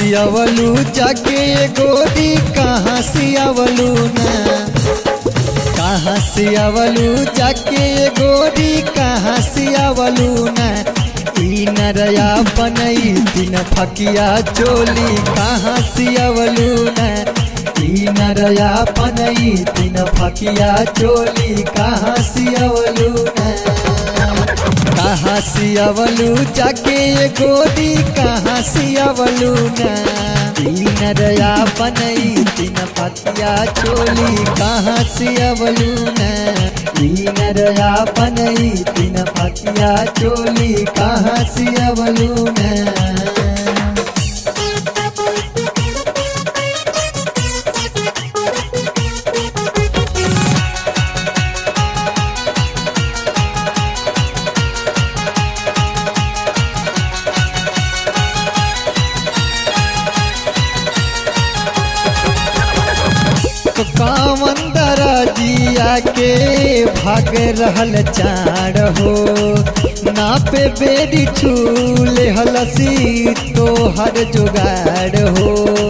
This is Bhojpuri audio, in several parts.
सियावलू जाके गोरी कहाँ सियावलू ना कहाँ सियावलू जाके गोरी कहाँ सियावलू ना ई नरया बनई दिन फकिया चोली कहाँ सियावलू ना ई नरया बनई दिन फकिया चोली कहाँ सियावलू ना कहाँ सियावलू जाके गोरी कहाँ सियावलू ना तीन रया बनई तीन पतिया चोली कहाँ सियावलू ना तीन रया बनई तीन पतिया चोली कहाँ सियावलू ना कामन दरजिया के भाग रहल चार हो नापे बेरी छूले हलसी तो हर जुगाड़ हो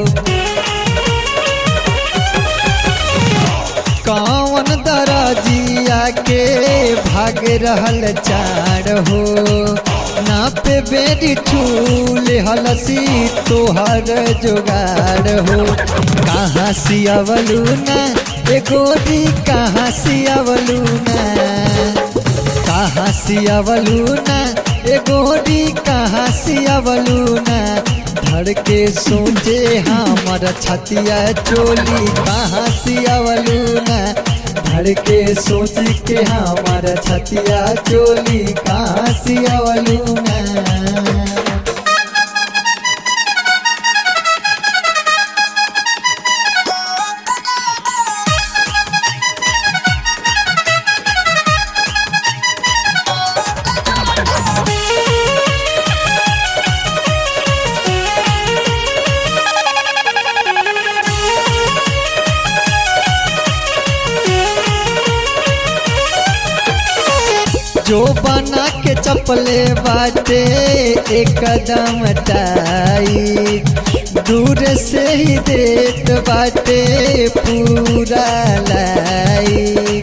कावन दरजिया के भाग रहल चार हो नापे बेरी छूले हलसी तोहर जुगाड़ हो कहाँ सियावलू ना ए गोरी कहाँ सियावलू ना कहाँ सियावलू ना ए गोरी कहाँ सियावलू ना धड़ के सोचे हमर छतिया चोली कहाँ सियावलू ना धड़ के सोच के हमर छतिया चोली कहाँ सियावलू ना जो बना के चपले बाटे एक कदम टाई दूर से ही देत बाटे पूरा लाई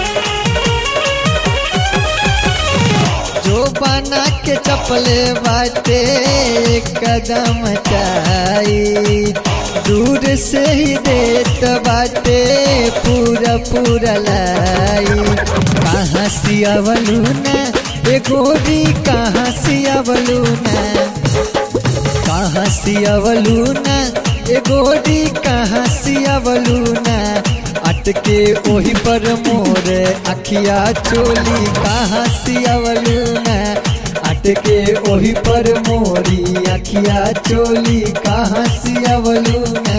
जो बना के चपले बाटे एक कदम टाई दूर से ही देत बाटे पूरा पूरा लाई कहाँ सियावलू ना ए गोरी कहाँ सियावलू ना कहाँ सियावलू ना ए गोरी कहाँ सियावलू ना अटके ओही पर मोर अखिया चोली कहाँ सियावलू ना अटके ओही पर मोरी अखिया चोली कहाँ सियावलू ना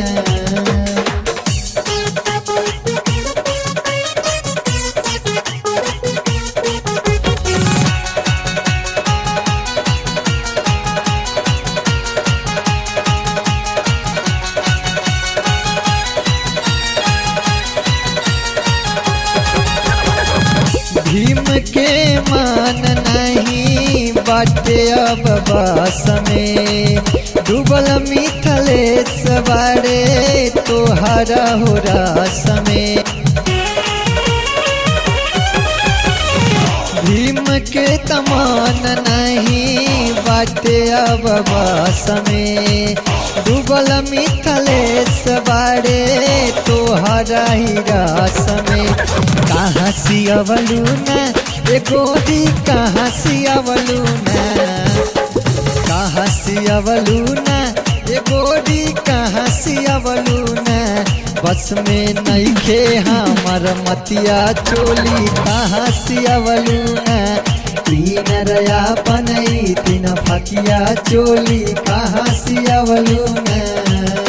भीम के मान नहीं बाटे अब बस में डूबल मिथलेश बारे तोहरा हो रस में भीम के तमान नहीं बाटे अब बस में डूबल मिथलेश बारे तोहरा ही रस में कहाँ सियावलू ना ए गोरी कहाँ सियावलू ना कहाँ सियावलू ना ए गोरी कहाँ सियावलू ना बस में नईखे हमर मतिया चोली कहाँ सियावलू ना तीन रया बनई तीन फकिया चोली कहाँ सियावलू ना